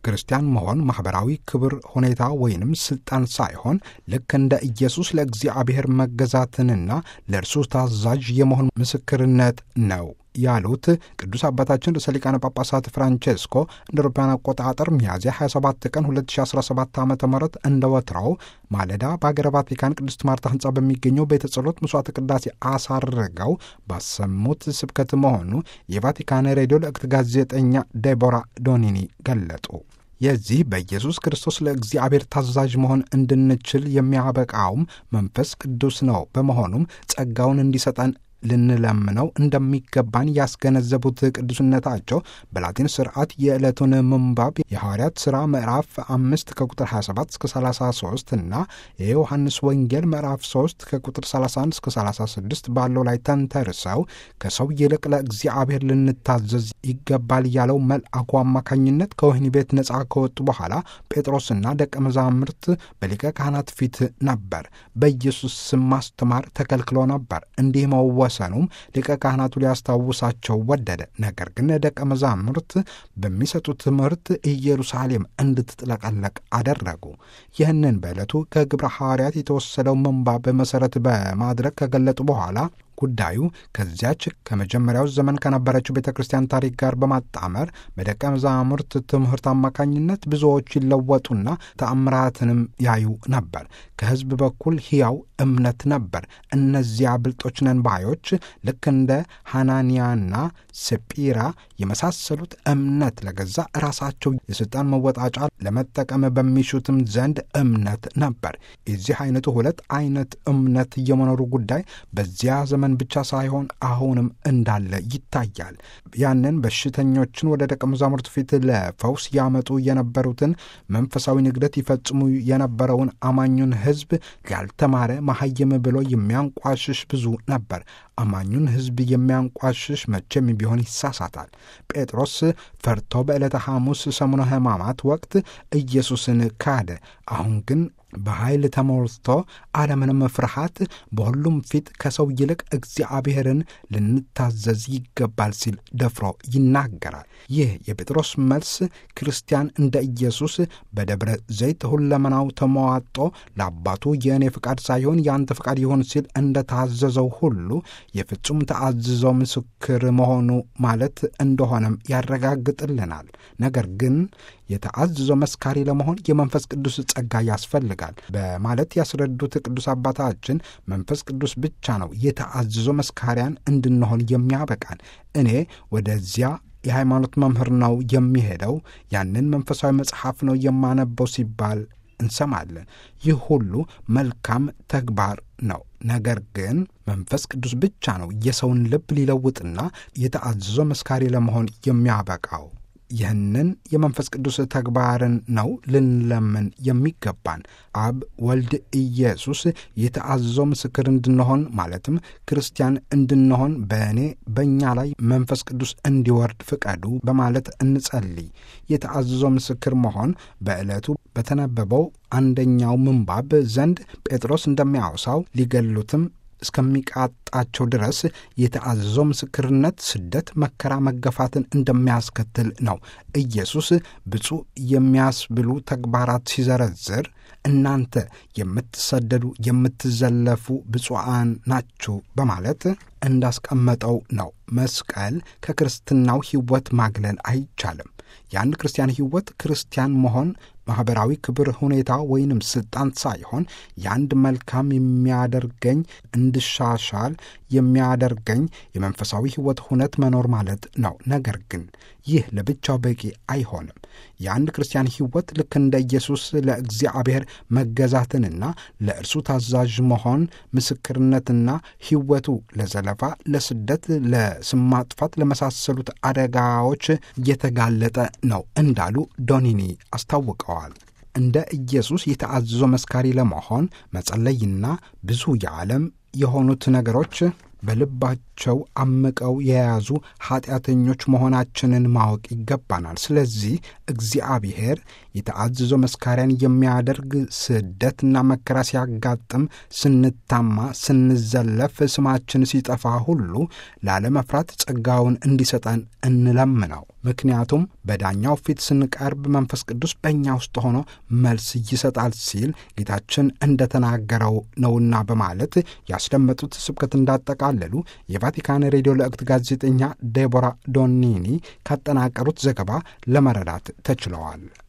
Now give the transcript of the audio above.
ክርስቲያን መሆን ማኅበራዊ ክብር፣ ሁኔታ ወይንም ሥልጣን ሳይሆን ልክ እንደ ኢየሱስ ለእግዚአብሔር መገዛትንና ለእርሱ ታዛዥ የመሆን ምስክርነት ነው ያሉት ቅዱስ አባታችን ርዕሰ ሊቃነ ጳጳሳት ፍራንቼስኮ እንደ አውሮፓውያን አቆጣጠር ሚያዝያ 27 ቀን 2017 ዓ ም እንደ ወትሮው ማለዳ በሀገረ ቫቲካን ቅድስት ማርታ ሕንፃ በሚገኘው ቤተ ጸሎት መስዋዕተ ቅዳሴ አሳርገው ባሰሙት ስብከት መሆኑ የቫቲካን ሬዲዮ ለእክት ጋዜጠኛ ዴቦራ ዶኒኒ ገለጡ። የዚህ በኢየሱስ ክርስቶስ ለእግዚአብሔር ታዛዥ መሆን እንድንችል የሚያበቃውም መንፈስ ቅዱስ ነው። በመሆኑም ጸጋውን እንዲሰጠን ልንለምነው እንደሚገባን ያስገነዘቡት ቅዱስነታቸው በላቲን ስርዓት የዕለቱን ምንባብ የሐዋርያት ሥራ ምዕራፍ አምስት ከቁጥር 27 እስከ 33 እና የዮሐንስ ወንጌል ምዕራፍ 3 ከቁጥር 31 እስከ 36 ባለው ላይ ተንተርሰው ከሰው ይልቅ ለእግዚአብሔር ልንታዘዝ ይገባል ያለው መልአኩ አማካኝነት ከወህኒ ቤት ነፃ ከወጡ በኋላ ጴጥሮስና ደቀ መዛሙርት በሊቀ ካህናት ፊት ነበር። በኢየሱስ ስም ማስተማር ተከልክሎ ነበር። እንዲህ መወሰኑም ሊቀ ካህናቱ ሊያስታውሳቸው ወደደ። ነገር ግን ደቀ መዛሙርት በሚሰጡት ትምህርት ኢየሩሳሌም እንድትጥለቀለቅ አደረጉ። ይህንን በዕለቱ ከግብረ ሐዋርያት የተወሰደው ምንባብ መሠረት በማድረግ ከገለጡ በኋላ ጉዳዩ ከዚያች ከመጀመሪያው ዘመን ከነበረችው ቤተ ክርስቲያን ታሪክ ጋር በማጣመር በደቀ መዛሙርት ትምህርት አማካኝነት ብዙዎች ይለወጡና ተአምራትንም ያዩ ነበር። ከሕዝብ በኩል ሕያው እምነት ነበር። እነዚያ ብልጦች ነን ባዮች ልክ እንደ ሐናንያና ሰጲራ የመሳሰሉት እምነት ለገዛ ራሳቸው የሥልጣን መወጣጫ ለመጠቀም በሚሹትም ዘንድ እምነት ነበር። የዚህ አይነቱ ሁለት አይነት እምነት የመኖሩ ጉዳይ በዚያ ዘመን ብቻ ሳይሆን አሁንም እንዳለ ይታያል። ያንን በሽተኞችን ወደ ደቀ መዛሙርት ፊት ለፈውስ ያመጡ የነበሩትን መንፈሳዊ ንግደት ይፈጽሙ የነበረውን አማኙን ሕዝብ ያልተማረ መሐይም ብሎ የሚያንቋሽሽ ብዙ ነበር። አማኙን ሕዝብ የሚያንቋሽሽ መቼም ቢሆን ይሳሳታል። ጴጥሮስ ፈርቶ በዕለተ ሐሙስ ሰሙነ ሕማማት ወቅት ኢየሱስን ካደ። አሁን ግን በኃይል ተሞልቶ አለምንም ፍርሃት በሁሉም ፊት ከሰው ይልቅ እግዚአብሔርን ልንታዘዝ ይገባል ሲል ደፍሮ ይናገራል። ይህ የጴጥሮስ መልስ ክርስቲያን እንደ ኢየሱስ በደብረ ዘይት ሁለመናው ተመዋጦ ለአባቱ የእኔ ፍቃድ ሳይሆን የአንተ ፍቃድ ይሁን ሲል እንደ ታዘዘው ሁሉ የፍጹም ተአዝዞ ምስክር መሆኑ ማለት እንደሆነም ያረጋግጥልናል። ነገር ግን የተአዝዞ መስካሪ ለመሆን የመንፈስ ቅዱስ ጸጋ ያስፈልጋል በማለት ያስረዱት ቅዱስ አባታችን መንፈስ ቅዱስ ብቻ ነው የተአዝዞ መስካሪያን እንድንሆን የሚያበቃን። እኔ ወደዚያ የሃይማኖት መምህር ነው የሚሄደው፣ ያንን መንፈሳዊ መጽሐፍ ነው የማነበው ሲባል እንሰማለን። ይህ ሁሉ መልካም ተግባር ነው። ነገር ግን መንፈስ ቅዱስ ብቻ ነው የሰውን ልብ ሊለውጥና የተአዝዞ መስካሪ ለመሆን የሚያበቃው። ይህንን የመንፈስ ቅዱስ ተግባርን ነው ልንለምን የሚገባን። አብ ወልድ ኢየሱስ የተአዘዘው ምስክር እንድንሆን ማለትም ክርስቲያን እንድንሆን በእኔ በእኛ ላይ መንፈስ ቅዱስ እንዲወርድ ፍቀዱ በማለት እንጸልይ። የተአዘዘው ምስክር መሆን በዕለቱ በተነበበው አንደኛው ምንባብ ዘንድ ጴጥሮስ እንደሚያወሳው ሊገሉትም እስከሚቃጣቸው ድረስ የተአዘዘው ምስክርነት ስደት፣ መከራ፣ መገፋትን እንደሚያስከትል ነው። ኢየሱስ ብፁዕ የሚያስብሉ ተግባራት ሲዘረዝር እናንተ የምትሰደዱ የምትዘለፉ ብፁዓን ናችሁ በማለት እንዳስቀመጠው ነው። መስቀል ከክርስትናው ሕይወት ማግለል አይቻልም። የአንድ ክርስቲያን ሕይወት ክርስቲያን መሆን ማኅበራዊ ክብር፣ ሁኔታ ወይንም ስልጣን ሳይሆን የአንድ መልካም የሚያደርገኝ እንድሻሻል የሚያደርገኝ የመንፈሳዊ ሕይወት ሁነት መኖር ማለት ነው። ነገር ግን ይህ ለብቻው በቂ አይሆንም። የአንድ ክርስቲያን ሕይወት ልክ እንደ ኢየሱስ ለእግዚአብሔር መገዛትንና ለእርሱ ታዛዥ መሆን ምስክርነትና ሕይወቱ ለዘለፋ፣ ለስደት፣ ለስም ማጥፋት ለመሳሰሉት አደጋዎች እየተጋለጠ ነው እንዳሉ ዶኒኒ አስታውቀዋል። እንደ ኢየሱስ የተአዘዞ መስካሪ ለመሆን መጸለይና ብዙ የዓለም የሆኑት ነገሮች በልባቸው በልባቸው አምቀው የያዙ ኃጢአተኞች መሆናችንን ማወቅ ይገባናል። ስለዚህ እግዚአብሔር የተአዘዞ መስካሪያን የሚያደርግ ስደትና መከራ ሲያጋጥም፣ ስንታማ፣ ስንዘለፍ፣ ስማችን ሲጠፋ ሁሉ ላለመፍራት ጸጋውን እንዲሰጠን እንለምነው። ምክንያቱም በዳኛው ፊት ስንቀርብ መንፈስ ቅዱስ በእኛ ውስጥ ሆኖ መልስ ይሰጣል ሲል ጌታችን እንደተናገረው ነውና በማለት ያስደመጡት ስብከት እንዳጠቃለሉ የቫቲካን ሬዲዮ ለእክት ጋዜጠኛ ዴቦራ ዶኒኒ ካጠናቀሩት ዘገባ ለመረዳት ተችለዋል።